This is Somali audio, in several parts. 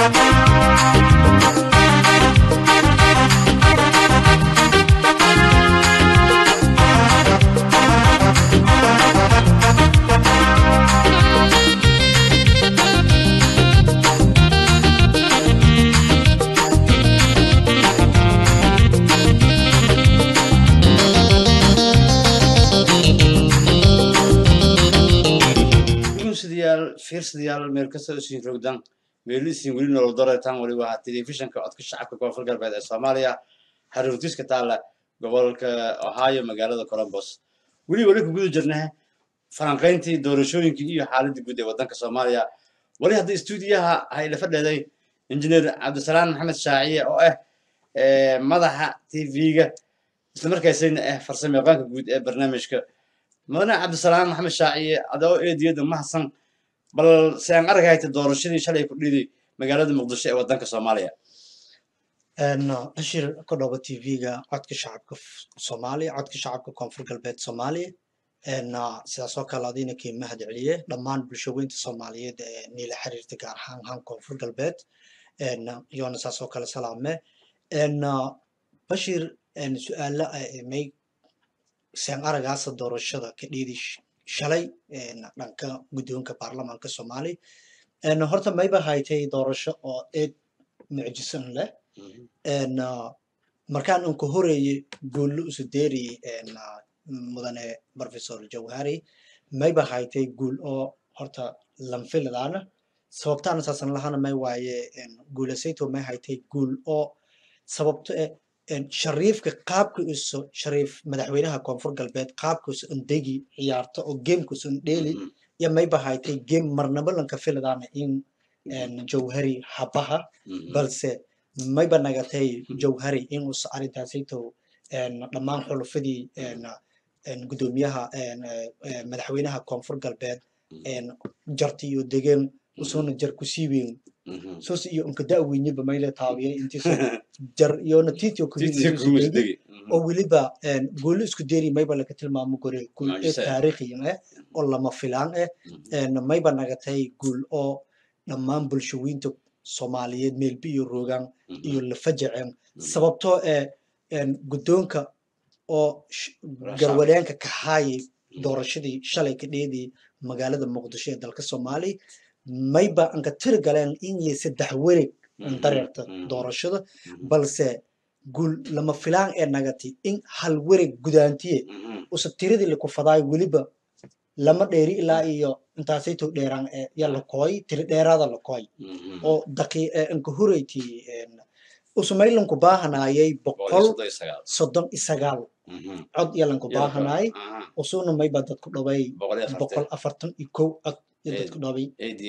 fiirsadayaal fiirsadayaal meel kasta usiin rogdan meelisiin weli nolol dareetaan weliba ahaa telefishinka codka shacabka koonfur galbeed ee soomaaliya xaruntiska taalla gobolka ohio magaalada columbus weli weli ku guda jirnaa falanqayntii doorashooyinkii iyo xaaladii guud ee waddanka soomaaliya weli hadda istuudiyaha hayla fadheeday injineer cabdisalaan maxamed shaaciye oo ah madaxa tv-ga islamarkaasina ah farsamo yaqaanka guud ee barnaamijka mudane cabdisalaan maxamed shaaciye adoo eediyada mahadsan bal si aan argahayta doorashadii shalay ku dhiday magaalada muqdisho ee waddanka soomaaliya bashir ka dhooba tv-ga codka shacabka soomaaliya codka shacabka koonfur galbeed soomaaliya sidaas oo kale adina kii mahad celiye dhammaan bulshaweynta soomaaliyeed ee niila xiriirta gaar ahaan ahaan koonfur galbeed iyoona saas oo kale salaame bashir su-aala may seen aragaasa doorashada ka dhiidi shalay dhanka guddoonka baarlamaanka soomaaliya horta mayba haytay doorasho oo eed mucjisan leh markaan unka horeeye guullo usu deeriyey mudane professor jawhari mayba haytay guul oo horta lanfiladaana sababtaana saasan lahana may waaye guulasayto may haytay guul oo sababto eh shariifka qaabka isu shariif madaxweynaha koonfur galbeed qaabka isu indegi ciyaarto oo gameka isu indheeli iyo mayba haytay game marnaba lanka filadaana in jawhari habaha balse mayba nagatay jawhari in us arrintaasayto dhammaan xulufadii guddoomiyaha madaxweynaha koonfur galbeed jarti iyo degen usuna jar kusii weyn sos iyo unka da'weyniba mayle taabiyay intiis jar iyona titio kuhidegi oo weliba goolo isku deeri mayba laga tilmaamo gore guul ee taariikhiyan eh oo lama filaan eh mayba nagatay guul oo dhammaan bulshaweynta soomaaliyeed meelbi iyo roogaan iyo lafajaceen sababtoo ee guddoonka oo garwadeenka kahaayay doorashadii shalay ka dheedii magaalada muqdisho ee dalka soomaaliya mayba anka tiri galeen inay saddex werig dareerta doorashada balse guul lama filaan ee nagati in hal werig gudaantiye usa tiradii laku fadaay weliba lama dheeri ilaa iyo intaasayto dheeraan ya lakooy tiri dheeraada lakooy oo daqi anka horeyti usumaylanku baahanaayay boqol soddon iyo sagaal cod yalanku baahanaay usuna mayba dadku dhaway boqol afartan iyo kow cod dadku dhaway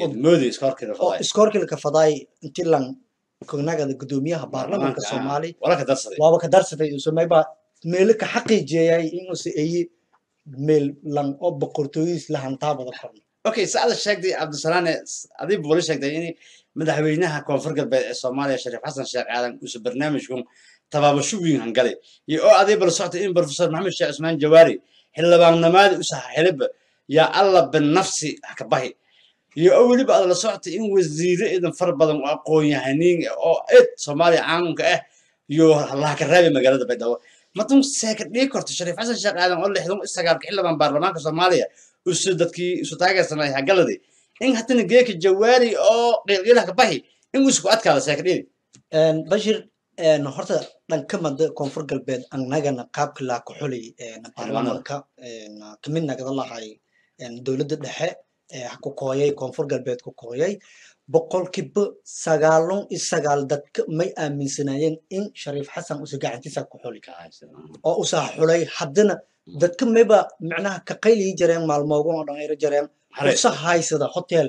oo iskoorkilka fadaay inti lan kognagada guddoomiyaha baarlamaanka soomaaliya waaba ka darsaday usumayba meelo ka xaqiijiyayay inuusa eye meel lan oo boqortooyadiis la hantaabada korna okay saada sheegtay cabdisalaane adiib wali sheegtay in madaxweynaha koonfur galbeed ee soomaaliya shariif xasan sheekh aadan uuse barnaamijkun tabaabasho weyn hangalay iyo oo aday bala soctay in professor maxamed sheekh cusmaan jawaari xildhibaannimada u saxa xiliba yaa alla binafsi haka bahi iyo oo weliba aad la soctay in wasiiro idan far badan oo aqoon-yahaniin oo ed soomaaliya caanunka ah iyo lahaka raabi magaalada baydhabo matun seeka dhigi korto shariif xasan sheekh aadan oo lixdan sagaalka xildhibaan baarlamaanka soomaaliya usu dadkii isu taageersanay hagaladi in hatana geeka jawaari oo qiilqiilaha ka bahi in isku adkaada seeka dhigi bashir horta dhanka mada koonfur galbeed annagana qaabka laa ku xulay baarlamaanka kamid nagada lahay dowladda dhexe ku kooyay koonfur galbeed ku kooyay boqolkiiba sagaalon iyo sagaal dadka may aaminsanaayeen in shariif xasan usa gacantiisa ku xuli oo usaa xulay haddana dadka mayba macnaha ka qayliyi jareen maalmoogan oo dhan ayra jareen usa haysada hotel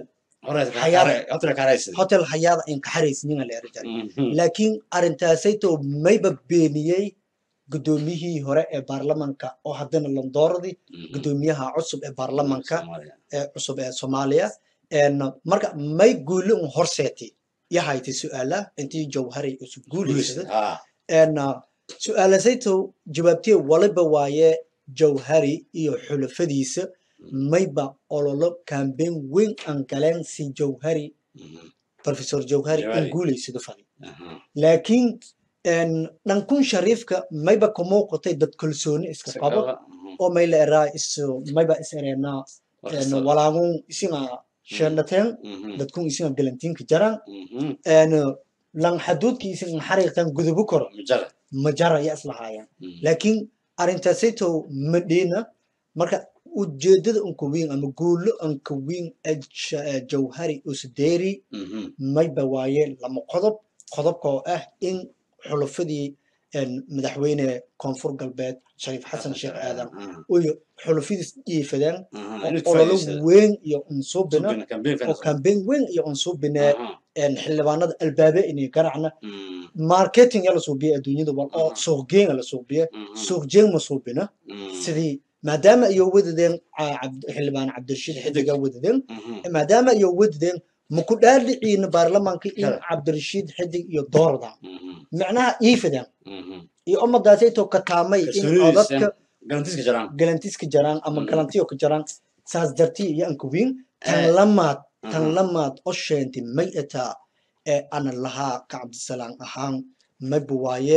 hotel hayaada in kaxaraysninga leera jare laakiin arrintaasayto mayba beeniyey guddoomiyihii hore ee baarlamanka oo haddana landooradii guddoomiyaha cusub ee baarlamanka ee cusub ee soomaaliya marka may guuli un horseeti yahayti su-aala intii jawhari isu guulaysada su-aalasayto jawaabtee waliba waaye jawhari iyo xulafadiisa mayba ololo kambeyn weyn aan galeen si jawhari professor jawhari in Jawhari. guulaysado fadi Aha. laakiin een, dhankun shariifka mayba ka muuqatay dad kalsooni iska Si qabo qaba, mhm. oo mayla eraa is mayba is ereenaa Wax een, kasta. walaagun isinga sheendhateen Mhm. dadkun isinga galantiinka jaran Mhm. een, lan xaduudki isin xariiqtan gudubu koro Majara. ma jara ya islahaayaan Mhm. laakiin arrintaasayto ma dhiina marka ujeedada unka weyn ama guulo unka weyn ee Ja- ee jawhari usdeeri Mhm. mayba waaye lama qodob qodobka oo ah in xulufadii een, madaxweyne koonfur galbeed shariif xasan sheekh aadan Aha. iyo xulufadiis dhiifadeen Aha. oo Inuu ololo faa'iidsado. weyn iyo unsuubina Subina, campaign oo finance. kambeyn weyn iyo unsuubine Aha. xildhibaanada albaabe inay garacna Mhm. marketing yaa la suubiya adduunyada wal oo Aha. suuqgeyn la suubiya Mhm. suuqjeyn ma suubina Mhm. sidii maadaama iyo wadadeen ah, Cabd- xildhibaan cabdirashiid xidiga wadadeen Mhm. maadaama iyo wadadeen maku dhaadhiciina baarlamaanka in Kala. cabdirashiid xidig iyo doorda Mhm. macnaha iifadeen Mhm. iyo umadaasayto kataamay in Kalsoonidiisa. codadka Garantiiska jiraan. galantiska jaraan ama Mhm. galantiyo ka jaraan saas dartii iyo anka wiin tan Eh. lamaad tan Mhm. lamaad oo sheentay may ataa ee ana lahaa ka cabdisalaam ahaan mayba waaye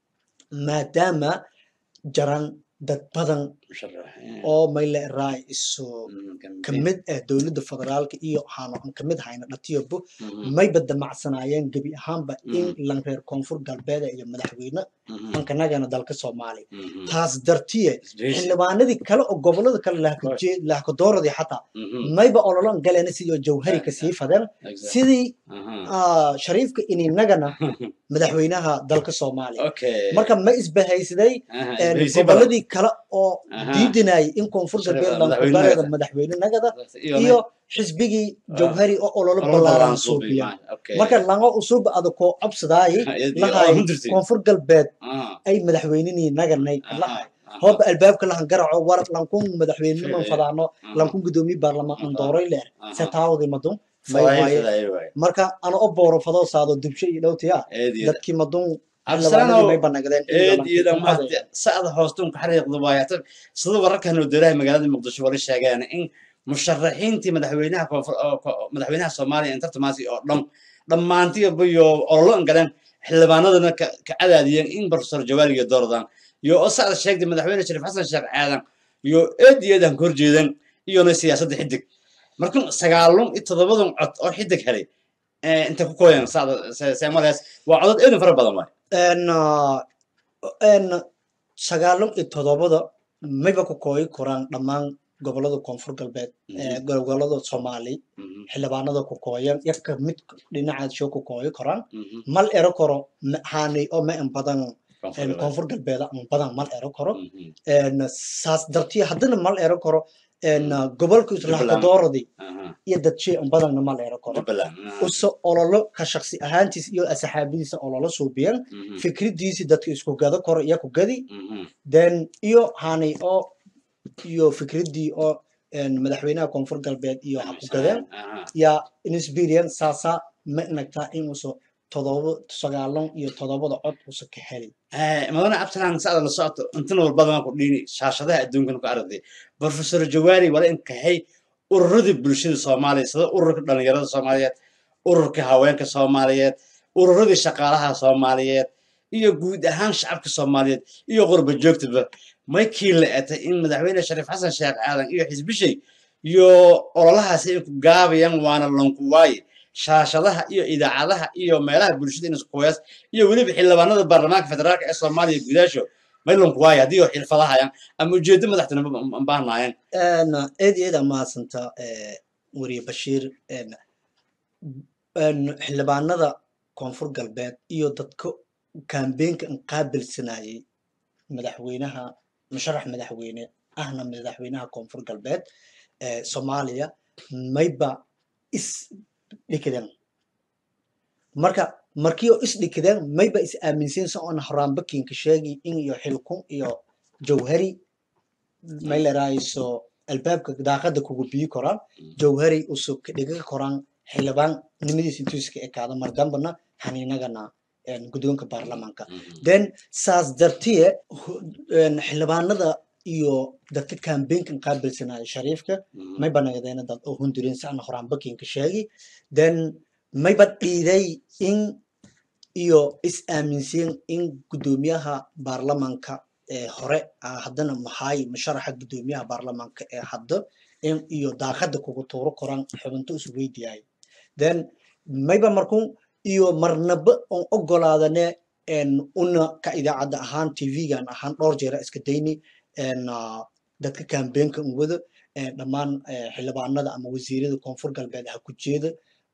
maadaama jaran dad badan Musharaxiin. oo mayle raay isu Mhm. Campaign. kamid ah dowladda federaalka iyo waxaanu aan kamid hayna dhatiyobo Mhm. mayba damacsanaayeen gebi ahaanba in Mhm. lan reer koonfur galbeeda iyo madaxweyne Mhm. ankanagana dalka soomaaliya Mhm. taas dartiye Isbahaysi. xildhibaanadii kale oo gobolada kale lahkadooradii xataa Mhm. mayba ololan galeen sidii jawhari ka sii fadeen Exactly. sidii Aha. ah, shariifka ininagana madaxweynaha dalka soomaaliya Okay. marka ma isbahaysaday Aha, een, isbahaysi badan. goboladii kale oo Aha. diidinayay in koonfur Shariif- galbeed madaxweyne lankubareeda nagada. madaxweyne nagada Iyo iyo xisbigii jawhari oo ololo Ololo ballaaran ballaaran suubiya suubiya. Okay. marka langa usub ada koo cobsadaay Iyo- iyo lahay hundirti. koonfur galbeed Aha. ay madaxweynenii naganay Aha. lahay Aha. hooba albaabka lahan garaco war lankun madaxweyneman Fiican. fadaano Aha. lankun gudoomiye baarlamaan an Aha. dooray leer Aha. se taawadi madun may Fadaayil waaye fadaayil waaye. marka ana o booro fadoo saado dubsho iyo dhowtiya Eed iyo- dadkii madun Absalanow, xildhibaanadii may banagdeen in eed galantii iyo ku dhammaad qadaya. sacda hoostuun ka xariiqda waaye Hata sida wararkan oo dowlaha magaalada muqdisho wali sheegeen in musharaxiintii madaxweynaha koonfur oo ko- madaxweynaha soomaaliya inta tartamaasi oo dhan dhammaantiiba iyo ololo an galeen xildhibaanadana ka ka cadaadiyeen in professor jawaariga doordan iyo oo sacda sheegtay madaxweyne shariif xasan sheekh aadan iyo eed iyo eedan ka horjeedan iyona siyaasadda xidig marka sagaalun iyo toddobadan cod oo xidig helay eh, inta ku kooyan sacda seemalees waa codad eedan fara badan waay een ah, een sagaalun iyo toddobada mayba ku kooyi koraan dhammaan gobolada koonfur galbeed ee gobolada soomaali Mhm, xildhibaanada ku kooyan yaka mid dhinacaad shoo ku kooyi koraan mhm. mal ero koro ma- haani oo ma in badan Koonfur een galbeed. koonfur galbeeda an badan mal ero koro Mhm, een saas dartiya haddana mal ero koro een gobolka Jubbaland. islaxkadooradii aha. iyo dadshey an badanna mal ero koro Jubbaland, aha. uso ololo ka shaksi ahaantiis iyo asxaabidiisa ololo suubiyan Mhm, fikridiisi dadka isku gado koro iyo ku gadi mhm, then iyo hani oo iyo fikridii oo een madaxweynaha koonfur galbeed iyo ha ku gadeen aha. yaa inexperience saasa ma inagtaa inuuso todoba sagaalan iyo todobada cod usa ka heli Eh, madana absalaan sacda la socoto intan walbadana ku dhiini shaashadaha adduunkan ku aragtay professor jawaari wala in kahay ururadii bulshada soomaaliya sida ururka dhalinyarada soomaaliyeed ururka haweenka soomaaliyeed ururadii shaqaalaha soomaaliyeed iyo guud ahaan shacabka soomaaliyeed iyo qurba joogtaba may kii la etay in madaxweyne shariif xasan sheekh aadan iyo xisbishay iyo ololahaasi ay ku gaabayaan waana lanku waaye shaashadaha iyo idaacadaha iyo meelaha bulshada in isku qoyaas iyo weliba xildhibaanada baarlamaanka federaalka ee soomaaliya gudaasho maylanku waaye haddii oo xilfadahayaan ama ujeedo madaxtinimo ma baahnaayeen een eed iyo eed aa mahadsanta ee weriye bashiir een een xildhibaanada koonfur galbeed iyo dadka kaambeenka inqaabilsanayay madaxweynaha musharax madaxweyne ahna madaxweynaha koonfur galbeed ee soomaaliya mayba is dhikideen marka markii oo is dhikideen mayba is aaminsan sa oon horaanbakinka sheegi in iyo xilkun iyo jawhari may leraayiso albaabka daaqada kugu biyi koraan jawhari usu dhiga koraan xildhibaan nimadiis intuu iska ekaado mardambana haniinagana een, guddoonka baarlamaanka then saas dartiye hu- een, xildhibaanada iyo dadka kaambeenkan qaabilsanaya shariifka may banagdeena dad oo hundurin sacna horaan bakinka sheegi then mayba dhiiday in iyo is aaminsiin in guddoomiyaha baarlamanka ee hore ah, haddana maxaay musharaxa guddoomiyaha baarlamanka ee hadda in iyo daaqada kugu tuuro koran xubinto isu weydiyaay then mayba markun iyo marnaba on ogolaadane en una ka idaacadda ahaan tv-gan ahaan dhowr jeera iska dayni en ah, dadka kambeenka un wada eh, dhammaan eh, xildhibaanada ama wasiirada koonfur galbeed ha ku jeeda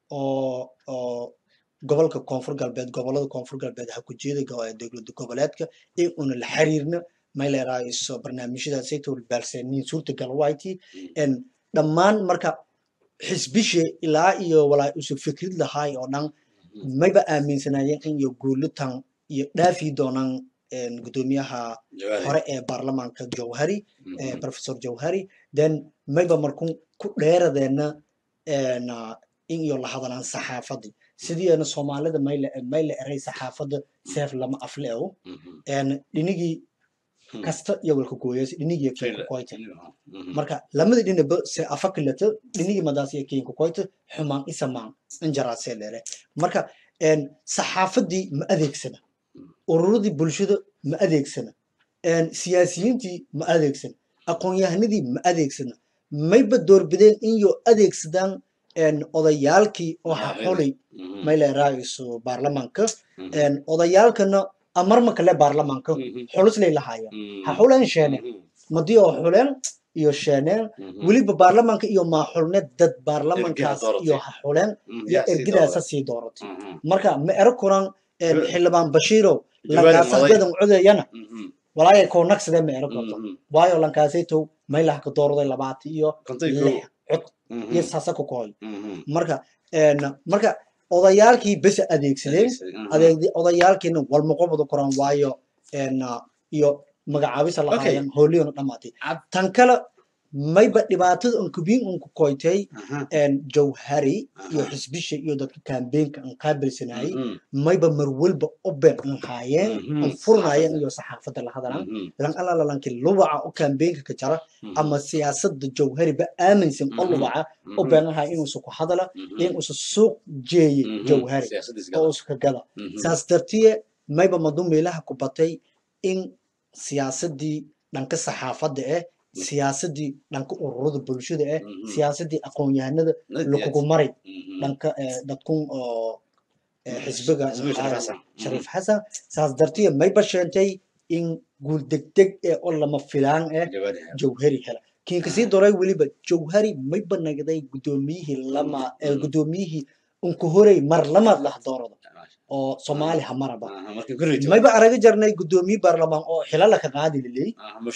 oo oo gobolka koonfur galbeed gobolada koonfur galbeed ha ku jeeda go- eh, dowlad goboleedka in una la xiriirna may leerahayso barnaamijyadaasaytoo baalsaniin suurtagal wayti en dhammaan marka xisbishe ilaa iyo walaa isu fikrid lahaay oo dhan mayba aaminsanayeen in iyo guulutan iyo dhaafi doonaan en, guddoomiyaha hore ee baarlamaanka jawhari eh, professor jawhari then mayba markun ku dheeradeena en, ah, in iyo la hadalaan saxaafadii sidiina soomaalida mayla mayla eray saxaafadda seef lama afleewo en dhinigii kasta iyo walka gooyas dhinigii keenka koyta marka lamada dhinaba se afakilata dhinigii madaas iyo keenka koyta xumaan isamaan injaraasee leele marka en saxaafadii ma adeegsana ururadii bulshada ma adeegsana en siyaasiyiintii ma adeegsana aqoon-yahanadii ma adeegsana mayba doorbideen in yo adeegsadaan en odayaalkii oo ha xulay may leerahayso baarlamaanka en odayaalkana amarma kale baarlamaanka xuluslay lahaaya ha xuleen sheeneen madii oo xuleen iyo sheeneen weliba baarlamaanka iyo maaxulne dad baarlamankaas dooratay. iyo ha xuleen iyo ergidaasa sii dooratay marka ma ero kuran en, xildhibaan bashiirow Jawaari lankaasaxdadan codayana walaaya koo nagsadee ma ero korto waayo lankaasaytow maylahka doorday labaati iyo lix cod iyo saasa ku kohoy marka en, marka odayaalkii bes adeegsadeen adeeg odayaalkiina walmaqobada koran waayo en, ah, iyo magacaabisa lahaayeen hooliyona dhamaatay Ab- tan kale mayba dhibaatada un kubiin un ku koytay en, jawhari iyo Aha. xisbisha iyo dadka kambeenka an qaabilsanayay mayba marwalba oben an haayeen an furnaayeen iyo saxaafadda la hadalan lan alala lanki lubaca o kambeenka ka jara ama siyaasadda jawhariba aaminsan o lubaca o beenaha inuusa ku hadala inuusa suuq jeeye jawhari oo uska gada saas dartiye mayba madu meelaha ku batay in siyaasadii dhanka saxaafadda eh siyaasadii dhanka ururada bulshada eh siyaasadii aqoon-yahanada lakugu maray dhanka eh, dadkun oo eh, xisbiga Xisbiga Shariif ah, Xasan. shariif xasan saas dartiye mayba sheentay in guul degdeg eh oo lama filaan eh jawhari hela kiin kasii doray weliba jawhari mayba nagday guddoomiyihii lama eh, Mm. guddoomiyihii unku horey mar lamaad lah doorada oo soomaali hamaraba mayba araga jarnay guddoomiye baarlamaan oo xilala ka qaadi liley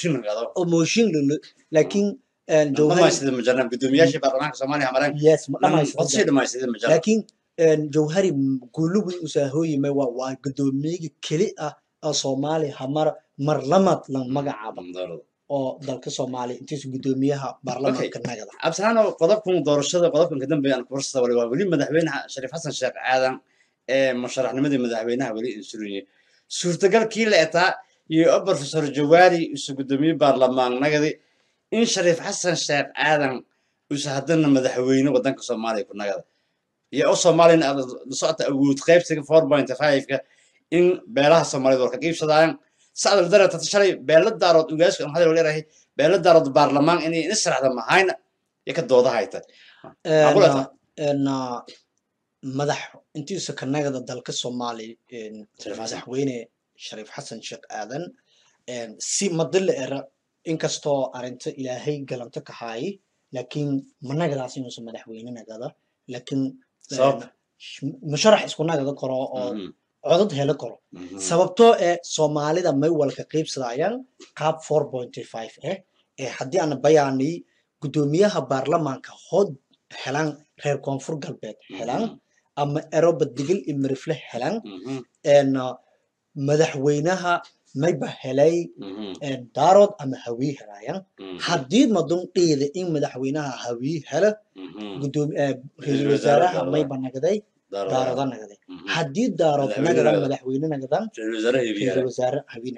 oo mooshin lilo laakiin eh, jawhari gudoomiyaasha baarlamaanka soomaaliya mareen yes ma codsii dhamaystirta dhamaystireen majaal laakiin en, jawhari guulugu usaahooyimay waa waa guddoomiyigii keli ah oo soomaali hamara mar lamaad la magacaaba oo dalka soomaaliya intiisu guddoomiyaha baarlamaanka nagada cabdisalaano qodobkan doorashada qodobkan kadambe aan kubarsada wali waa weli madaxweynaha shariif xasan sheekh aadan ee musharaxnimadii madaxweynaha weli insurinye suurtagalkii la etaa iyo o professor jawaari isu gudoomiye baarlamaan nagadi in shariif xasan sheekh aadan usa haddana madaxweyne wadanka soomaaliya ku nagada iyo o soomaaliyana aad la socota awood qaybsiga four point five-ka in beelaha soomaaliyed war ka qiibsadaayan sacdal dareerta shalay beela daarood ugaaska aan hadal leerahay beela daarood baarlamaan inay nisraxda mahayna iyo ka dooda hayta Aqulata. En, ah, madax intiisa ka nagada dalka soomaaliya en, Shariif Xasan. madaxweyne shariif xasan sheekh aadan en, si madila era inkastoo arinta ilaahay galanto ka haayi laakiin managadaas inuusan madaxweyne nagada laakiin en, Sabab? sh- musharax isku nagada karo oo Mhm, codad helo karo mhm. sababtoo eh soomaalida may walka qiibsadayaan qaab four pointy five eh ee haddii aan bayaanay guddoomiyaha baarlamaanka hod helaan reer koonfur galbeed helaan ama eroba digil iyo mirifle helaan Mhm, en uh, madaxweynaha mayba helay mhm, en daarood ama hawii helayaan mhm, haddii madun dhiida in madaxweynaha hawii hela mhm. gudoomi eh, Ra'iisul ra'iisul wasaare wasaaraha Daarood. mayba nagaday Daarood. daaroda nagaday Mhm. haddii daarood Madaxweyne nagadan nagada. madaxweyne nagadan Ra'iisul wasaare Hibiyaale. ra'iisul wasaare hawii nagaday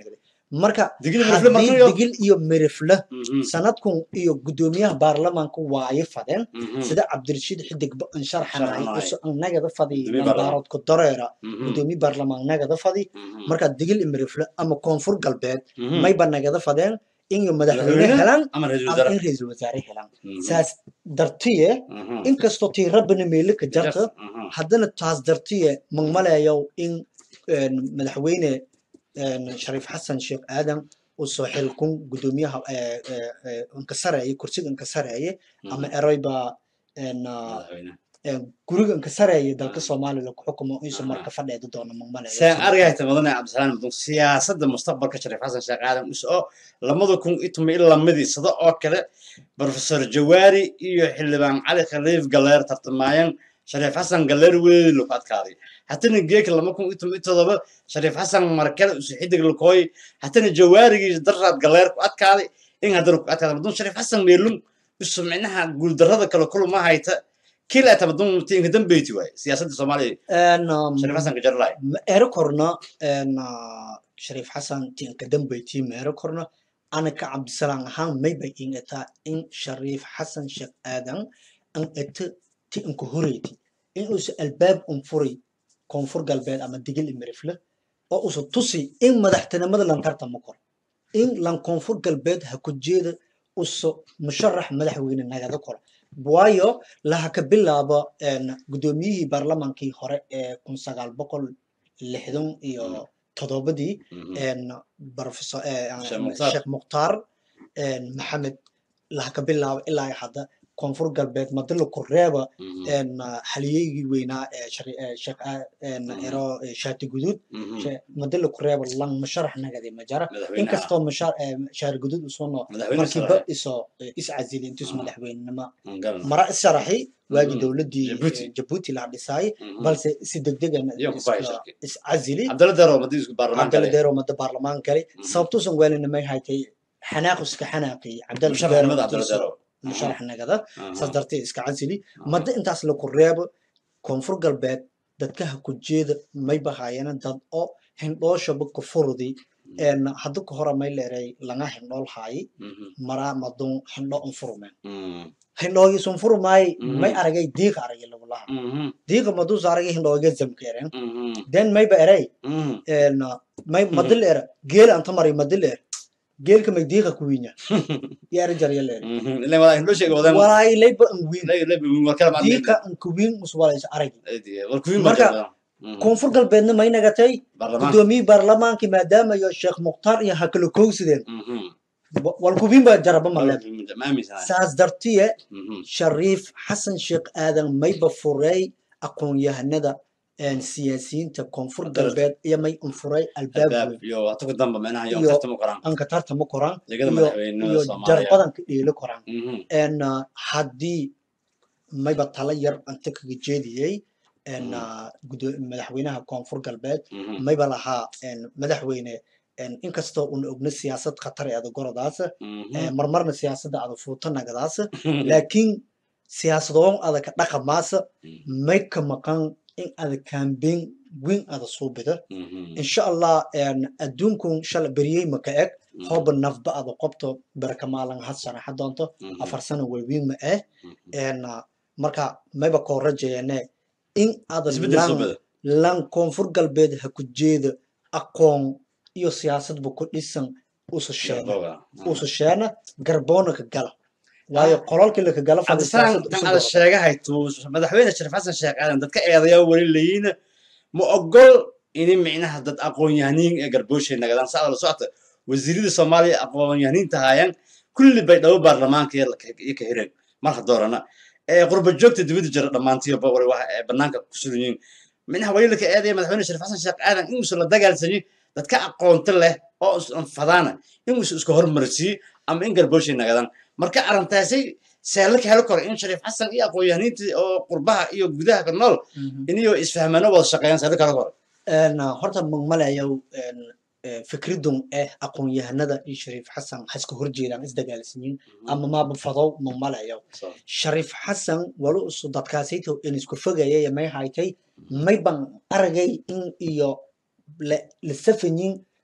marka digil mirifle haddii markayo digil iyo mirifle Mhm, sanadkun iyo gudoomiyaha baarlamaanka waaye fadeen mhm, sida cabdirashiid xidig an sharxanay Sharxanay. uso annagada fadi Gudoomiye baarlamaan. nandaarodka dareera mhm, gudoomiye baarlamaan nagada fadi mhm, marka digil iyo mirifle ama koonfur galbeed mhm. mayba nagada fadeen inay madaxweyne Madaxweyne helaan ama ra'iisul ama wasaare in ra'iisul wasaare helaan Mhm, saas dartiye mhm. inkastoo tii rabbina meelo ka jarta Mhm, haddana taas dartiye magmalayow in een, madaxweyne een, shariif xasan sheekh aadan uu soo xilkun gudoomiyaha ee, ee, ee, inkasareeye kursiga inkasareeye ama mhm. ereyba een, ah, Madaxweyne. een, guriga inkasareeye dalka Ah. soomaaliya lagu xukumo insu Aha. marka fadheedi doono magmalayo saan argayta mudane cabdisalaam mudun siyaasadda mustaqbalka shariif xasan sheekh aadan us oo lamada kun iyo toban iyo lamadii sida oo kale professor jawaari iyo xildhibaan cali khaliif galeer tartamayeen shariif xasan galeer weli lagu adkaaday hatana geeka lama kun iyo toban iyo todoba shariif xasan markale usu xidig lakooy hatana jawaarigii daraad galeer ku adkaaday in haddana ku adkaada mudun shariif xasan meelum isu micnaha guuldarrada kale kuluma hayta kila ta mudun tiinka dambeyti waaye siyaasadda soomaaliya Een, um, shariif xasan ka jarlaay ma ero korna een, ah, shariif xasan tiinka dambeyti ma ero korna anaka cabdisalaam ahaan mayba in etaa in shariif xasan sheekh aadan an eto ti inka horeyti in uusa albaab un furi koonfur galbeed ama digil imirifle oo usa tusi in madaxtinimada lan tartama kor in lan koonfur galbeed ha ku jeeda usa musharax madaxweyne nagada kor waayo laha ka bilaabo een, gudoomiyihii baarlamaankii hore ee kun sagaal boqol lixdan iyo toddobadii Mhm. een, professor eh, Sheekh Mukhtaar. sheekh mukhtaar een, maxamed laha ka bilaabo ilaa iyo hadda koonfur galbeed madilo kureeba Mhm. een, xaliyeygii weynaa ee shari- ee sheekh ah, een, Mhm. ero eh, shaati guduud Mhm. she- madilo kureeba lan musharax nagadi majara madaxweynaha inkastoo musha- eh, shaari guduud usoono madaxweyne markiiba sare isoo eh, is casili intiis Mhm. madaxweynenimo aan garan mara isharaxi waagii Mhm. dowladii Djibouti. eh, jabuuti la dhisay Mhm. balse si degdegan Iyo ku bahay shirki. is casili cabdalla daro madii isku baarlamaan cabdalla kale deero mada baarlamaan gali Mhm. sababtuusan weelina may haytay xanaaq iska xanaaqi cabdalla musharaxnimada cabdalla daro musharax nagada Aha. saas dartee iska casili Aha. mada intaas laku reebo koonfur galbeed dadka ha ku jeeda may bahaayana dad oo hindhooshaba ku furudi een hadda ka hore may leeray laga hindhool haayi Mhm. maraa madun hindho un furumeen Mhm. hindhoogiisun furumaayi Mhm. may aragay diiqa aragay lagu lahaa Mhm. diiqa maduus aragay hindhooga zamkeeren Mhm. den mayba eray Mhm. een may madil era geel anta mari madil er geelka may diiqa ku wiinya yaara jarya leer Mhm. ilaa walaa hindhoo sheega wadaan walaay layba an wiin lay lay war kala maad diiqa an ku wiin uswalaysa aragi war kuwiin Marka- marka koonfur galbeedna may nagatay baarlamaan gudoomiyii baarlamaankii maadaama iyo sheekh mukhtaar iyo hakala kowsideen Mhm. wal kuwiin baa jaraba maleed ma aaminsanahay saas dartiye Mhm. shariif xasan sheekh aadan mayba furay aqoon-yahanada een, siyaasiyiinta koonfur Dalka. galbeed iyo may unfuray albaab albaab weyn iyo hata ku damba micnaha iyo Iyo- tartama qoraan anka tartama koraan legada iyo madaxweynenimada iyo soomaaliya jarbadanka dheeli koraan Mhm. een, ah, haddii mayba tala yar anta kaga jeediyey een, Mhm. ah, gudo- madaxweynaha koonfur galbeed Mhm. mayba lahaa een, madaxweyne een, inkastoo una ogna siyaasad khatar ee ada goradaas Mhm. ee, marmarna siyaasadda ada fuuta nagadaas laakiin siyaasadoon ada ka dhaqamaasa Mhm. may ka maqan in ada campaign weyn ada suubida Mhm. insha allah een, adduunkun shala beriyey maka eg Mhm. hooba nafba ada qobto barakamalan had sanaxa doonto Mhm. afar sano walwiin ma eh Mhm. een, ah, marka mayba koo rajayeene in ada isbedel lan soo bada lan koonfur galbeed ha ku jeeda aqoon iyo siyaasadba ku dhisan usa sheena Garboga. usa sheena garboona ka gala waayo qolalkii laka gala fadhi cabdisalaam siyaasadda tan usu ada gala. sheegahay tuu madaxweyne shariif xasan sheekh aadan dadka eedaya weli leeyihiin ma ogol ini micnaha dad aqoon-yahaniin ee garbooshay nagadaan saa la socota wasiirada soomaaliya aqoon-yahaniinta haayaan kulli bay dhabo baarlamaanka iyo la- iyo ka hireen marka doorana ee qurba joogta dibadda jira dhammaantiyo bawari waxa ee banaanka ku sugan yihiin micnaha weli laka eedaya madaxweyne shariif xasan sheekh aadan inuusan la dagaalsanyin dadka aqoonta leh oo isan fadaana inuusan iska hormarsiiyo ama in garbooshay nagadaan marka arrintaasay seela ka helo karo in shariif xasan iyo aqoon-yahaniintii oo qurbaha iyo gudaha ka nool Mhm. iniyo isfahmaano wada shaqeeyaan seela ka helo karo Een, ah, horta magmalayow een, eh, fikridun eh aqoon-yahanada iyo shariif xasan ha iska horjeedaan isdagaalsanyin ama maaba fadow magmalayow shariif xasan wali usu dadkaasayto in isku fogayay may haytay may ban aragay in iyo la la safanyin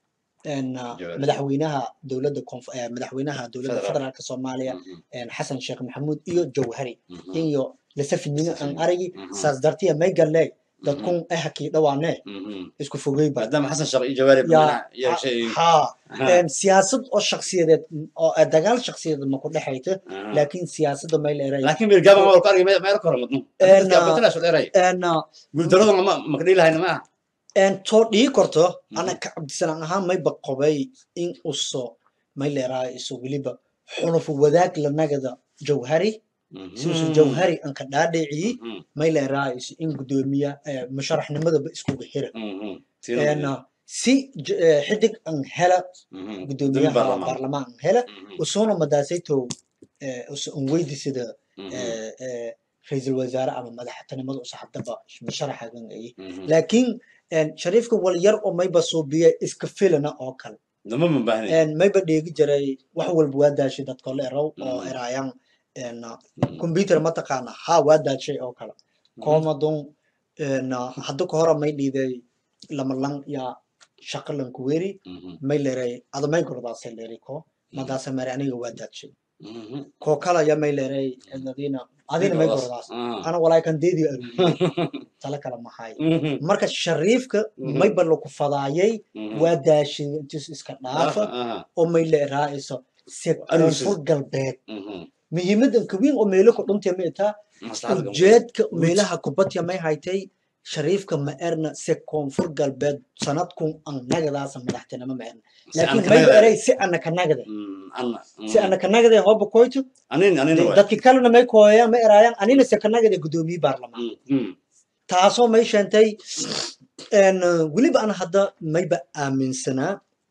een, ah, Jawahari. madaxweynaha dowladda konf- eh, madaxweynaha dowladda Federal. federaalka soomaaliya Mhm, een, xasan sheekh maxamuud iyo jawhari mhm, iyo lasafidnimo aan Lasafidnimo. aragi Mhm. saas dartiya may galee mhm, dadkun ehakii dhawaane mhm. isku fogeyba maadaama xasan sheekh iyo jawaari yaa banaha iyo shay haa Aha, een, siyaasad oo shaksiyadeed oo eh, dagaal shaksiyadeed ma ku dhexayta aha. laakiin siyaasadda may leeray laakiin meel gaaban waa ku argay meel meel kore madnu Een, gaabatilaas dheeray een, ah, guuldarada ma ma ka dhihi lahayna ma aha een, too dhii korto Mhm. ana ka cabdisanaan ahaan mayba qobay in uso may leerahay iso weliba xulufu wadaag lanagada jawhari si usan jawhari an ka dhaadhiciyi Mhm, may leerahay iso in gudoomiya eh, musharaxnimadaba iskuga hira mhm. Een, ah, si j- eh, xidig an hela Mhm. gudoomiyaha baarlamaan. baarlamaan an hela Mhm, usuna madaasayto usa an weydi sida mhm, eh, eh, ra-iisul wasaare ama madaxtinimada usa hadaba musharaxagan ay mhm. laakiin een, shariifka wal yar oo mayba suubiya iska filana oo kale dama ma baahnayn een, mayba dheegi jiray wax walba waa daashay dadka la erow oo Mhm. erayaan een, Mhm, computer mataqaana ha waa daashay oo kale koomadun een, hadda ka hora may dhiiday lamalang ya shaqalan kuweri mhm, may leeray ada may gordaasay leeri ko madaasa mare aniga waa daashay mhm. koo kala ya may leeray adina adina may gordaas Ah. ana walaa kan deedi aruuriyey tala kala maxay Mhm, marka shariifka Mhm. mayba lagu fadaayay mhm. waa daashay intiis iska dhaafa Aha, oo may leeraa'iso si Anuursi. koonfur galbeed mhm. muhiimadan kawiin oo meelo ku dhuntay ma itaa Maslaxada ka ujeedka meelaha kubadya may haytay shariifka ma erna si koonfur galbeed sanadkun an nagadaasa madaxtinimo ma erna Si aan laakiin ka mayba nagada- eray si ana ka nagade Mm, anna, si mm. ana ka nagade hooba koyto Anin, anin waay. dadki kalena may kooyaan ma eraayaan anina si ka nagade gudoomiye baarlamaan Mm, mm. taasoo may sheentay een, weliba ana hadda mayba aaminsanaa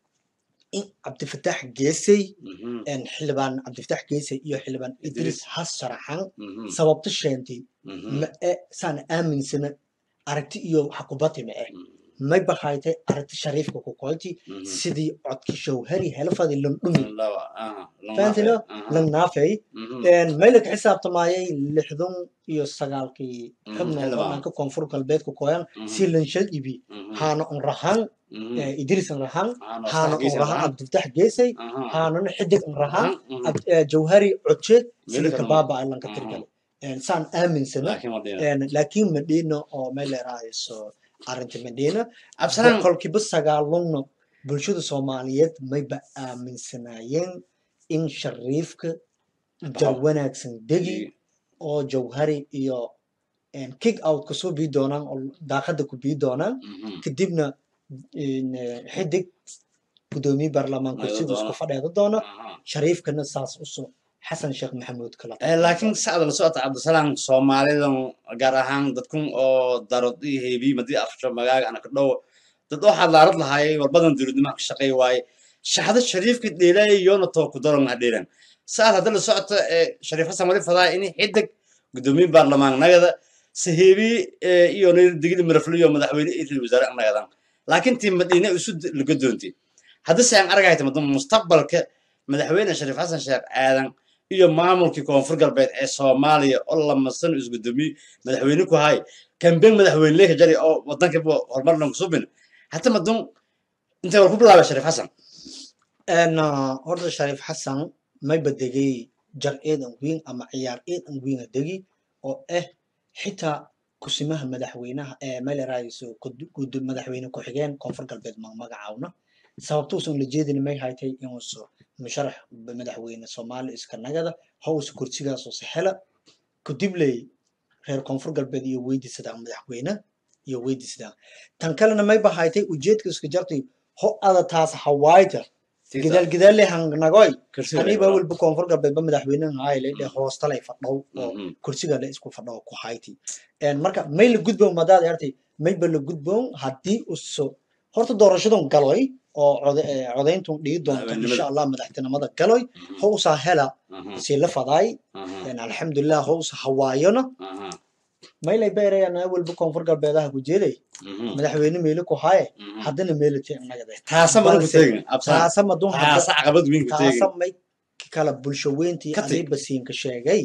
in cabdifataax geesay Mhm, een, xildhibaan cabdifataax geesay iyo xildhibaan idris Idris. has sharaxan mhm, sababta sheentay mhm, ma e saan aaminsana aragti iyo xakubati ma eh mhm, mayba haytay aragti shariifka ku koyti mhm. sidii codki shawhari helfadi lan dhumi Lawa, aha, long fahantina naafay, aha, lan naafay mhm, mayla ka xisaabtamayay lixdan iyo sagaalkii Mhm, xubnood oo xildhibaan. dhanka koonfur galbeedka koyan mhm, si lanshad ibi mhm, haana un rahan mhm. eh, idris un rahan Aha, no, haana un saxgiisa rahan lahaan. cabdifatax geesay Aha, haanana xidig un rahan mhm, Ab- eh, jawhari coje Meelo sidii kale kabaaba ay lanka Mhm. tirgale saan aaminsana laakiin waa dhina. een, laakiin madina oo may leerahayso arrinta madina Absalaan, boqolkiiba sagaalunna bulshada soomaaliyeed mayba aaminsanaayeen in shariifka jar Boqol. wanaagsan degi oo jawhari iyo een, kick out kasoo bii doonaan oo daaqada ku bii doonaan mhm, kadibna een, eh, xidig gudoomiye baarlamaan Ayada kursiga isku doona. fadheeda doona aha. shariifkana saas usoo xasan sheekh maxamuud kala Eh, laakiin sacda la socota cabdisalaam soomaalidan gaar ahaan dadkun oo darod iyo heebiy madii afsho magaaga ana ka dhow dad oo xadaarad lahaayay warbadan dowladnimaha ka shaqeey waaye shaxda shariifka dheelay yoona too ku daran ha dheelan saad hadda la socota ee shariif xasan wali fadaa in xidig gudoomiye baarlamaan nagada saheebi iyo digili maraflo iyo madaxweyne iyo ra'iisul wasaare nagadan laakiin tii madiine isu laga doonti hadda se aan argahayta madan mustaqbalka madaxweyne shariif xasan sheekh aadan iyo maamulkii koonfur galbeed ee soomaaliya oo lamasan isgudoomiye madaxweyne ku hay kambeyn madaxweyne leeka jari oo wadanka horumar lan kusubin hata madun intay war ku bilaabay shariif xasan een horta shariif xasan mayba degay jar eedan weyn ama ciyaar eedan weyn a degi oo ah xitaa kusimaha madaxweynaha ee melerayso madaxweyne ku-xigeen koonfur galbeed ma magacaawna sababtuusan la jeedin may haytay inuusu musharax madaxweyne soomaali iska nagada howsa kursigaasoo sahela kudibley reer koonfur galbeed iyo weydiisadaan madaxweyne iyo weydiisadaan tan kalena mayba haytay ujeedka iska jartay ho ada taas hawaayta gidaal gidaal leh hangnagoy aniba walba koonfur galbeedba madaxweynaha hayle dhe hoostalay fadhow oo kursiga le isku fadhow ku hayti marka may la gudboon madaad artay mayba la gudboon haddii uso horta doorashadan galoy oo codayntun dhigi doonto insha allah madaxtinimada galoy howsaa hela si la fadaay alxamdulilah howsa hawaayona maylay beerayana walba koonfur galbeedaha ku jeeday madaxweyne meelo ku haye haddana meelo tiinagade taasa madun taasa may kala bulsho weyntii adiba siinka sheegay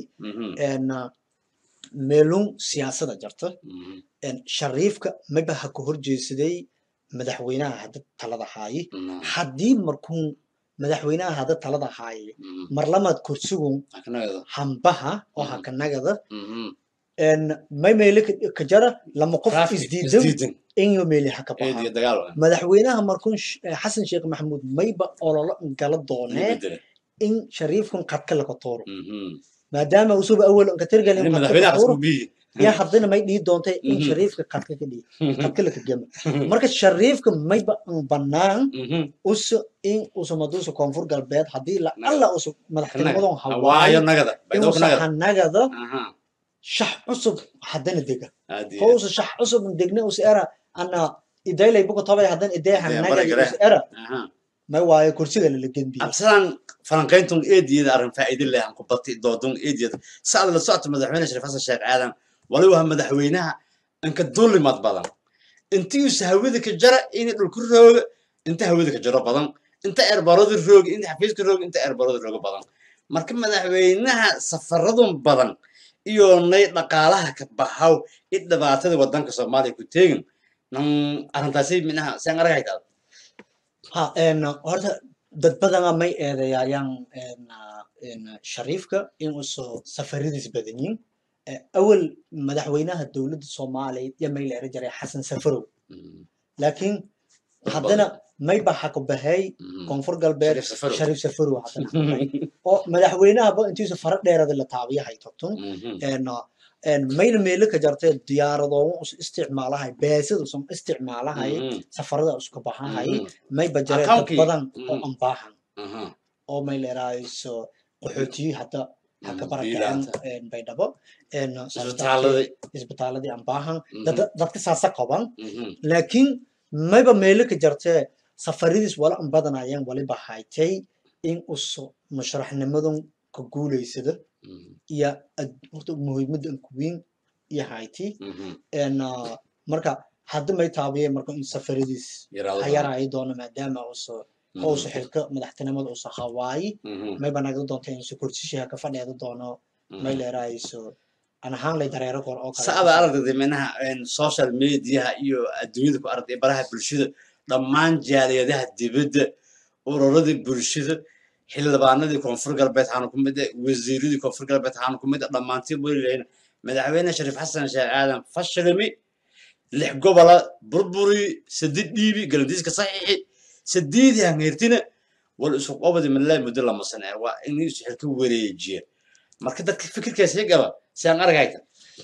meelun siyaasada jarta shariifka mayba ha ka horjeesaday madaxweynaha hadda talada haaye Mhm. haddii markuu madaxweynaha hadda talada haaye Mhm. marlamaad kursigun Aknagada. hambaha oo Mhm. hakanagada Mhm. en may meele ka- ka jara lama qof Traffic, isdiidan isdiidan. inyo meele haka Eed baxa iyo dagaal waa. madaxweynaha markuu sh- eh, xasan sheekh maxamuud mayba ololo gala doonee Bedele. in shariifkan qadka laga tooro Mhm. maadaama usuba awal ka tirgalin Nin qadka madaxweynaha ka tooro isku biyi. yaa haddana may dhihi doontay in Mhm. shariifka qadka ka dhihi qadka laka gema marka shariifka mayba an banaan Mhm. usa in usa maduusa koonfur galbeed haddii la Nagada. alla usa madaxtinimadoon Hawaayo hawaayo nagada. Baydhabo inuusa nagada. hanagada Aha. shax cusub haddana dega Aad iyo housa shax cusub degna usa era ana idaylay buka tobay haddana idee Idee hanagada barigare. usa era Aha. may waayo kursiga lala genbiye absalan falanqayntun eediyada arrin faa'iido leh aan ku batay doodun eediyada saad la socota madaxweyne shariif xasan sheekh aadan waliba waa madaxweynaha inka duulimad badan intiisa hawada ka jara inay dhulku rooga inta hawada ka jaro badan inta eerbaradu rooga inta xafiiska rooga inta eerbaradu rooga badan marka madaxweynaha safaradun badan iyo nay dhaqaalaha ka baxaw i dhibaatada wadanka soomaaliya ku teegin nan arrintaasi minaha saan aragaytaa ha en horta dad badana may eedeyaayaan en en shariifka in usoo safaradiis badanyiin Eh, awal madaxweynaha dowladda soomaaliya iyo may la eri jiray xasan safarow laakiin haddana may ba haka bahay koonfur galbeed Shariif Safarow. shariif safarow haddana haka bahay. oo madaxweynahaba intiisa fara dheerada la taabiyahay togtun en en mayna meelo ka jartee diyaaradooga us isticmaalahay beesada usan isticmaalahay safarada iska baxahay may ba jaree dad Account-kii. badan oo Mhm. aan baahan oo may leerahayso qaxootiyi hadda haka barakacen en baydhabo en isbitaaladii isbitaaladii aan baahan Mhm. dad- dadka saasa qaban laakiin mayba meelo ka jartee safaradiis wala an badanayeen waliba haytay in uso musharaxnimadan ka guulaysada iyo ad- horta muhiimada an kuweyn iyo hayti en ah, marka hadda may taabiyeen marka in safaradiis hayarayi doono maadaama uso ousa xilka madaxtinimada usa hawaayi mayba nagda doonta insu korsishiha ka fadheeda doono may leerahayso an ahaan lay dareero kor oo kale sacada aragtay minaha social mediaha iyo adduunyada ku aragtay baraha bulshada dhammaan jaaliyadaha dibadda ururadii bulshada xildhibaanadii koonfur galbeed waxaana ku mid ah wasiiradii koonfur galbeed waxaana ku mid ah dhammaantiin welilahayn madaxweyne shariif xasan sheekh aadan fashilmi lix gobola burburi saddeed dhiibi galandiiska saxiixi sadeedii hangeertina wal isu qobadi malaa muddo lama sane waa in isu xilka wareejiya marka dadka fikirkaasi gaba si aan argayta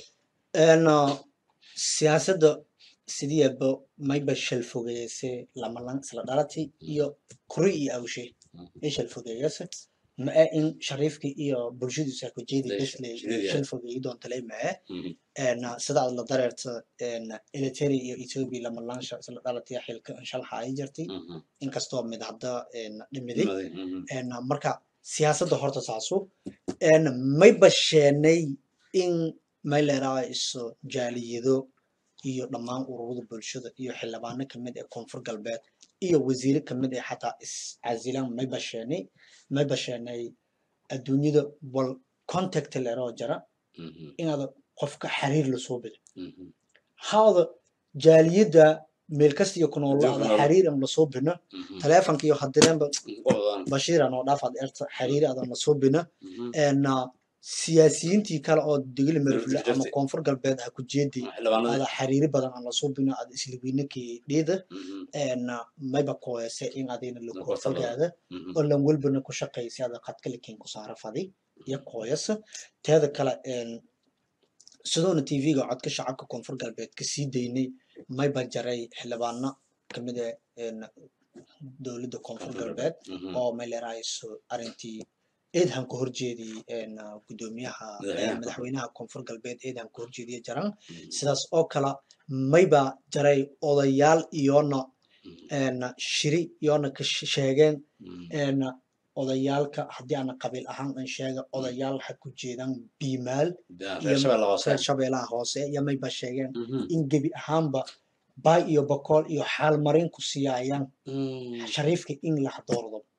en ah, siyaasadda sidiiba mayba shalfogeeyase lamalan isla dhalati iyo kuri iyo awshe ay shalfogeeyase ma ee in shariifkii iyo bulshadiisa ku jeedi Leesh- besle shideed shalfogeeyi doontale ma ee en ah, sida aad la dareerta en eritrea iyo ethiopia lamalansha isla dhalatiya xilka shalxa ay jirtay inkastoo mid hadda en dhimiday en marka siyaasadda horta saasu en may basheenay in may leerahayso jaaliyado iyo dhammaan ururada bulshada iyo xildhibaano kamid ee koonfur galbeed iyo wasiire kamid ee xataa iscasilaan may basheenay may basheenay adduunyada wal contact leeroo jara inaad qofka xiriir lasoo bido haada jaaliyadda meel kasta iyo kunoolaada Adduunka xiriir aan lasoo bino taleefanka iyo hadireenba bashiir anoo dhaafaad erta xiriir adan lasoo bina en siyaasiyiintii kale oo degli marfule ama jirtay. koonfur galbeed ha ku jeedi xildhibaanada ada xiriiri badan aan lasoo bino ada isliwiinakii dhiida en mayba kooyase in adina Lagu lakufogaada oo lan welbana ku shaqaysa ada qadkalikin ku saara fadi iyo kooyasa teeda kale en sidoona tv-ga codka shacabka koonfur galbeed ka sii daynay mayba jaray xildhibaano kamid ah en dowladda koonfur galbeed oo may leerahayso arrintii eedhan ka horjeediyey en ah, guddoomiyaha eh, Madaxweynaha. madaxweynaha koonfur galbeed eedhan ka horjeediye jaran sidaas oo kale mayba jaray odayaal iyoona en shiri iyoona ka she- sheegeen en odayaalka haddii aana qabiil ahaan an sheega odayaal ha ku jeedaan biimaal reer shabeelle hoose reer shabeelaha hoose iyo mayba sheegeen in gebi ahaanba baay iyo bokool iyo xaalmarin ku siyaayaan shariifka in la doordo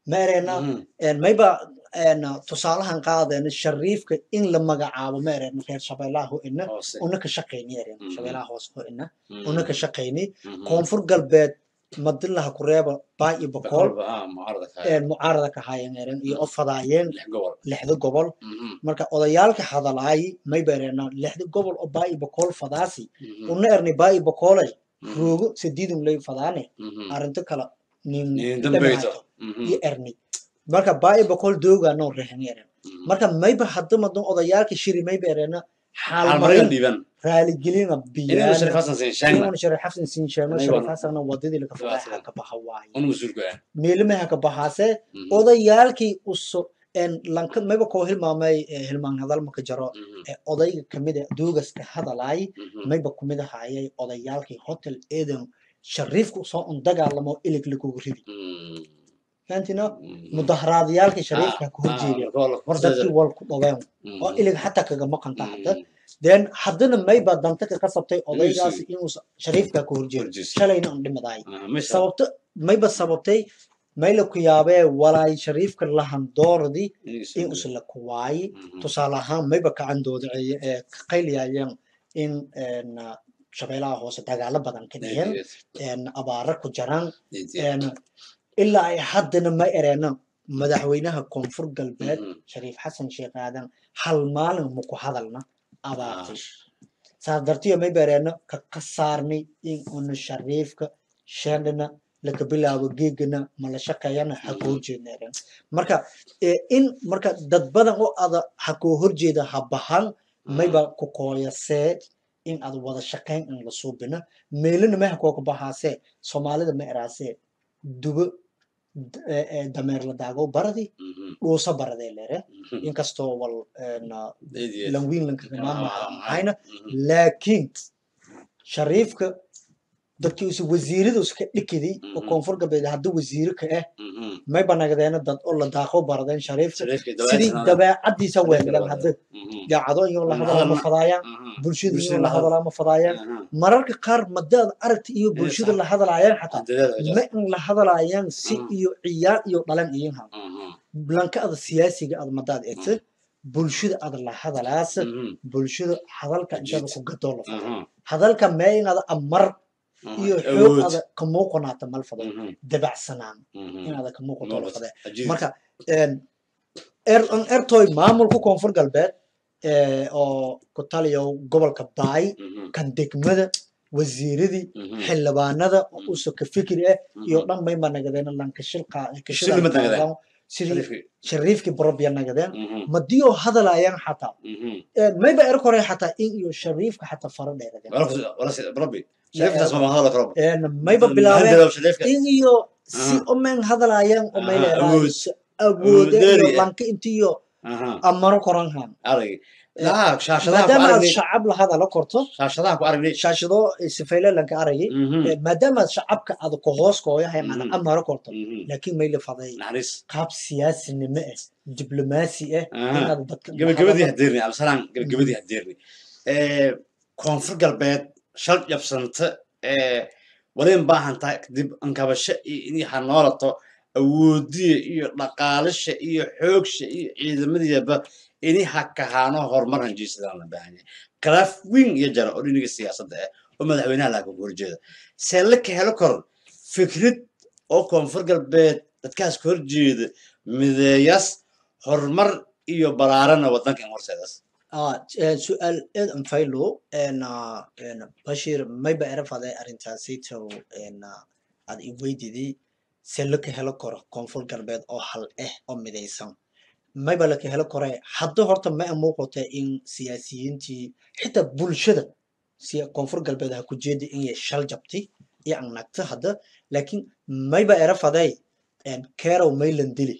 ma ereyna Mhm. mayba tusaalahan qaadeen shariifka in la magacaabo ma ereyna reer shabeellaha ho ina Hoose. una ka shaqayni ereyna Mhm. shabeellaha hoose ho ina Mhm. una ka shaqayni Mhm. koonfur galbeed madilaha kureeba baa iyo bokool Boqolba, ah, mucaarada ka haya. mucaarada ka haayeen eren iyo o fadaayeen Lix gobol. lixda gobol Mhm. marka odayaalka hadalaay mayba ereyna lixda gobol oo baa iyo bokool fadaasi Mhm. una erni baa iyo bokoolay Mhm. roogo sidiidun lay fadaane Mhm. arrinto kale nin Nin dambayto. Mhm. iyo erni marka baa boqol dooga noo reexan yaren Mhm. marka mayba hadda madan odayaalka shiri mayba erena Xaalmarin xaalmarin dhiiban. raaligelina Inuu biyaan Sharif Hassan siin sheegna. inuu sharif xasan siin sheegno Aywa. sharif xasanna wadadii laga Waa fuday ka baxa waaye Unu mas-uulka ah. meelimaha ka baxaase Mhm. odayaalkii uso en lanka mayba koo hilmaamay eh, hilmaan hadal maka jaro Mhm. ee odayga kamid a duugaska hadalaay Mhm. mayba kumid ahaayay odayaalkii hotel eden shariifku soo un dagaalamo ilig lagugu ridi Mhm. fahantina Mhm. mudaharaadyaalkii shariifka Ah, ka horjeediya ah, marka war waa la- dadkii wal ku dhaween Mhm. oo ilig xataa kagama qanta hadda Mhm. then haddana mayba danta ka qasabtay odaygaasi inuu shariifka ka horjeedo Horjeesto. shalayna un dhimadaay Ah, meesha- sababto mayba sababtay mayla ku yaabee walaay shariifka lahandooradii inuu soo in gudbo. usla ku waayi Mhm. tusaale ahaan mayba kacandooda ee ka qayliyaayeen in en, shabeelaha hoose dagaalo badan ka dhigeen en, abaara ku jaraan en, ilaa ay haddana ma ereena madaxweynaha koonfur galbeed Mhm. shariif xasan sheekh aadan hal maalin maku hadalna Ah. abaartay saas dartiya may bereena ka ka saarnay in una shariifka sheendhana laga bilaabo geegana ma la shaqeeyana ha koo horjeedneeren marka eh, in marka dad badan oo ada ha koo horjeeda ha bahan mayba ku kooyasee in aad wada shaqayn in la suubina meelina may ha koo ka bahaasee soomaalida ma eraasee dubo d- eh, eh, dameer la daago baradi Mhm. dhuusa baradee leere Mhm. inkastoo wal en, ah, Deedeed. lanwiin lanka Ah, maamahayna mhm. laakiin shariifka dadkii usa wasiirada uska dhikiday oo Mhm. koonfur galbeed hadda wasiiro ka ah Mhm. may banagdeena dad oo la daaqo baradeen shariifka Shariifka sidii dabeecadda- dabeecadiisa weelan hadda Mhm. daacado iyo la Mhm. hadalaa ma fadaayaan Mhm. bulshada iyo Bulshada la la hadal- hadalaa ma fadaayaan Aha. mararka qaar madaad aragti iyo bulshada sax. la hadalaayaan xataa Dadaal waa ma jirta. in la hadalaayaan si Mhm. iyo ciyaar iyo dhalan iyin ha Mhm. blanka ada siyaasiga ad madaad egta bulshada ad la hadalaas Mhm. bulshada hadalka intada Jiid. ku gadoo la fado Aha. hadalka mee inaad amar Aha. iyo Awood. xoog ada ka muuqanaata mal fado Mhm. dabacsanaan Mhm. inaada ka muuqato la fade Ajiib. marka en er- an ertoy maamulka koonfur galbeed eh, oo ku taliyo gobolka baay Mhm. kan degmada wasiiradii Mhm. xildhibaanada oo Mhm. usa ka fikir ah iyo Mhm. dhan bayba nagadeen lankashilka Shil ma nagadeen? sidii Shariifki. shariifkii borobya nagadeen Mhm. madiyoo hadalayaan xataa Mhm. Eh, mayba er kore xataa in iyo shariifka xataa fara dheeradeen Wala- wala si- Rabbi. Shariifkaas ma hadal karo. En mayba bilaabeen Hadal shariifka. in iyo si Aha. omen hadalayaan Aha, omayleedahay awood. awoode Awooddeeri iyo ah. lanka intiyo Aha. amaro koranhan Arag. Laa, shaashadaha ku maadaama aad aragnay. shacab la hadala korto Shaashadaha ku aragnay. shaashado sifeyle lanka aragay Mhm. Eh, maadaama aad shacabka aad ku hoos kooyahay Mhm. aad amaro korto Mhm. laakiin mayla faday Naxariis. qaab siyaasinimo ah diblomaasi ah Aha. inaad dadka gabagabadii hadeerni absalaan gabagabadii hadeerni koonfur galbeed shal jabsanta walayn baahantaa kadib ankabasho iyo inay hanoolato awoodiya iyo dhaqaalisha iyo xoogsha iyo ciidamadiiba inay hakahaano horumar hanjiisadaan la baahan yahay khilaaf weyn iyo jara oo dhiniga siyaasadda ah oo madaxweynaha laga horjeeda see la ka helo karo fikrad oo koonfur galbeed dadkaas ka horjeeda mideeyas horumar iyo balaarana wadanka in horseedaas Ah, eh, su-aal aad an faylo en ah, en bashir mayba era faday arrintaasito en ah, aad i weydidii se laka helo karo koonfur galbeed oo hal ah oo midaysan mayba laka helo kore hadda horta ma muuqata in siyaasiyiintii xitaa bulshada siya koonfur galbeed ha ku jeeda inay shal jabtay iyo an nagta hadda laakiin mayba era faday en kerow maylan dili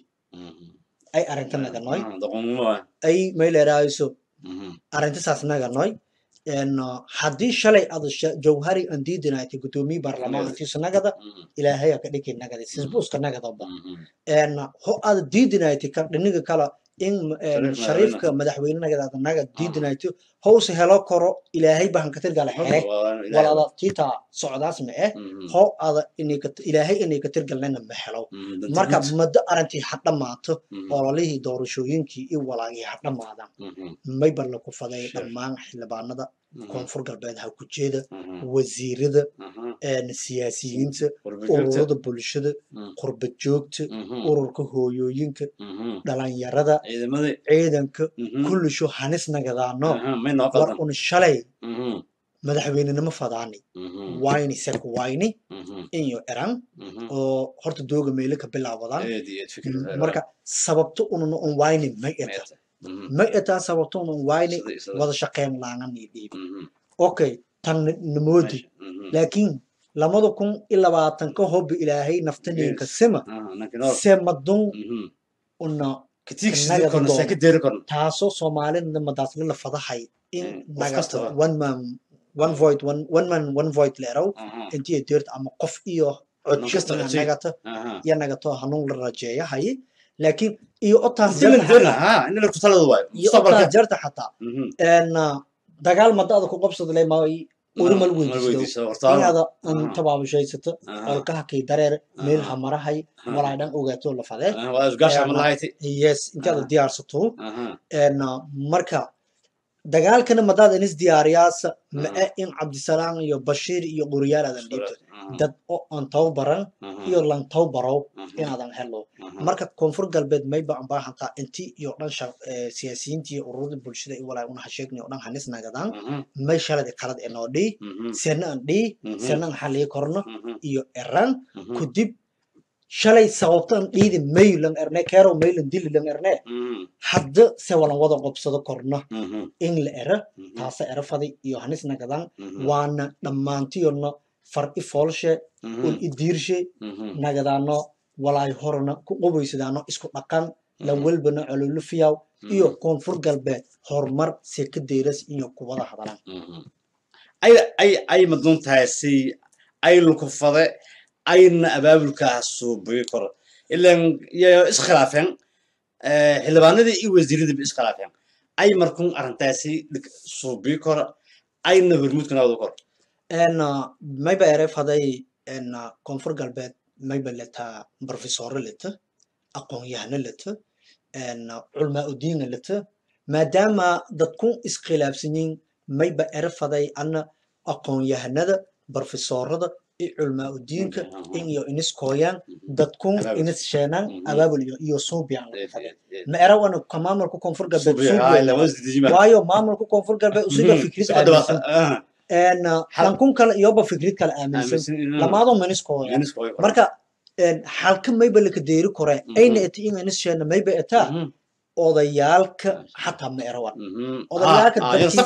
ay arrinta naganoy doqonnimo ah ay mayleraayiso Mhm. arrintasaas naganoy en uh, haddii shalay ada sha- jawhari aan diidinaaytay guddoomiye baarlamaankiisa nagada Mhm. ilaahay aa ka dhiki nagada sisbuuska nagadaba Mhm. en ho ada diidinaaytay ka dhiniga kala in Shariif shariifka madaxweynenaganaga diidinayto howse helo koro ilaahay bahan ka tirgala xere walada tiita socdaas ma eh ho ada ilaahay inay ka tirgalnayna ma helo marka muddo arintii ha dhammaato ololihii doorashooyinkii iyo walaagii ha dhammaadaan mayba la ku faday dhammaan xildhibaanada koonfur galbeed ha ku jeeda wasiirada siyaasiyiinta ururada bulshada qurba joogta ururka hooyooyinka dhalinyarada ciidanka kullisho hanis nagadaano war un shalay madaxweynenimo fadaani wayni sek wayni inyo eran oo horta dooga meele ka bilaawadaan marka sababto ununa un wayni may eta may etaa sababto unun wayni wada shaqeyn laangani dhiib okay tan namoodi laakiin lamada kun iyo labaatanka hobbi ilaahay naftaniinka sima semadun una taasoo soomaalida madaasle la fadahay in nagata one man one void one one man one void leerow intii deerta ama qof iyo codjo nagata iyo nagato hanuun la rajeeyahay laakiin iyo otaas jarta xataa dagaal madaada ku qabsada le ma urimal weydiisto inaada tabaabashaysato olkaha kay dareer meel hamarahay walaa dhan ogaato la fadee yes intaada diyaarsato marka dagaalkana madaada inis diyaariyaasa ma-e in cabdisalaam iyo bashiir iyo quriyaal aadan dhiibto dad oo aan tababaran iyo lan tababarow inaadan helo marka koonfur galbeed mayba an baahantaa inti iyo dhan siyaasiyiinta iyo ururada bulshada i walaa una hasheegni oo dhan hanis nagadaan may shaladi qalad enoo dhii sena an dhii sena an xalii korno iyo eran kudib shalay sababtan dhiidi maylan erne keero maylan dili lan erne hadda se walan wada qobsado korno in la era taasa era fadi iyo hanis nagadan waana dhammaantiyona far i foolshe ul i diirshe nagadaano walaay horna ku qobaysadaano isku dhaqan la welbana cololufiyaw iyo koonfur galbeed horumar seka deyras iyo kuwada hadalan ay maduntaasi ay lukufade ayna abaabulkaas suubiyo koro ilan iyo iskhilaafeen xildhibaanadii iyo wasiiradii iskhilaafeen ay markun arrintaasi suubiyo koro ayna hormuudkana wada koro mayba ere faday koonfur galbeed mayba leta profesore leta aqoon-yahano leta culmaa udiina leta maadaama dadku iskhilaafsanyiin mayba ere faday ana aqoon-yahanada profesorada iyo culmaa udiinka in iyo inis kooyaan dadkun inis sheenaan abaabul iyo iyo suubiyan ma era wana ka maamulka koonfur galbeed waayo maamulka koonfur galbeed usiga fikrid aaminsan lankun kale iyoba fikrid kale aaminsan lamaado minis kooyaan marka halka mayba laka deeri kore ayna eti in inis sheena mayba etaa odayaalka xataa ma erawan odayaalka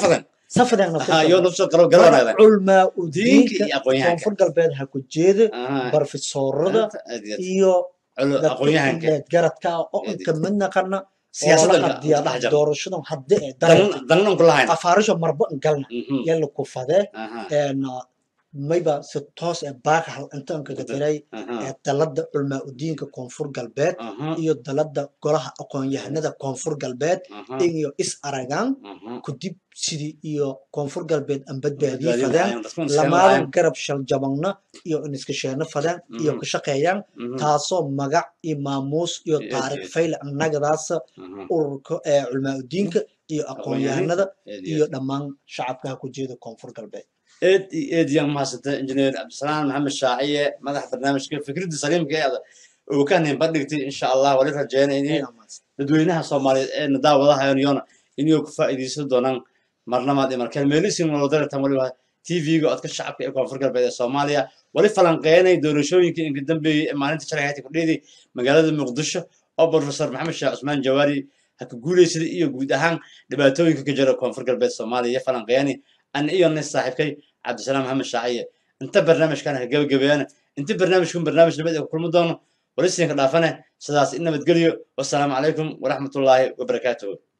culmaa udiinka koonfur galbeed ha ku jeeda barfisoorada iyo garadka oo inka mid naqana doorashadan hadde ee afaarisho marba galna yalla ku fadee mayba si toos ee baaka hal intaan kaga diray ee dalada culmaa udiinka koonfur galbeed iyo dalada golaha aqoon-yahanada koonfur galbeed iyo is aragaan kudib sidii iyo koonfur galbeed aan badbaadiyey fadeen lamaadan garab shaljabangna iyo iniska sheeno fadeen iyo ka shaqeeyaan taasoo magac iyo maamuus iyo taariikh fayle annagadaasa ururka ee culmaa udiinka iyo aqoon-yahanada iyo dhammaan shacabkaha ku jeeda koonfur galbeed eed iyo eed yaan mahadsanta injineer cabdisalaam maxamed shaaciye madaxa barnaamijka fikradda saliimka ee uu ka hanin bandhigtay insha allah wali rajeynayni dadweynaha soomaaliyeed ee nadaawadahayan iyona inay ku faa'iidaysan doonaan marnamaad iyo markeen meelisin walodaratan waliba tv-ga codka shacabka ee koonfur galbeed ee soomaaliya wali falanqeynay doorashooyinkii inka dambeeyey ee maalinta shalay hayta kudheedii magaalada muqdisho oo professor maxamed sheekh cusmaan jawaari ha ka guuleysada iyo guud ahaan dhibaatooyinka ka jira koonfur galbeed soomaaliya falanqeyani an iyo nin saaxiibkay cabdisalaam maxamed shaaciye inta barnaamijkan ha gabagabeeyana inta barnaamijkun barnaamij nabad ee ku kulmi doono walisinka dhaafane sidaas in nabadgelyo wasalaamu calaykum waraxmatullaahi wabarakaatuhu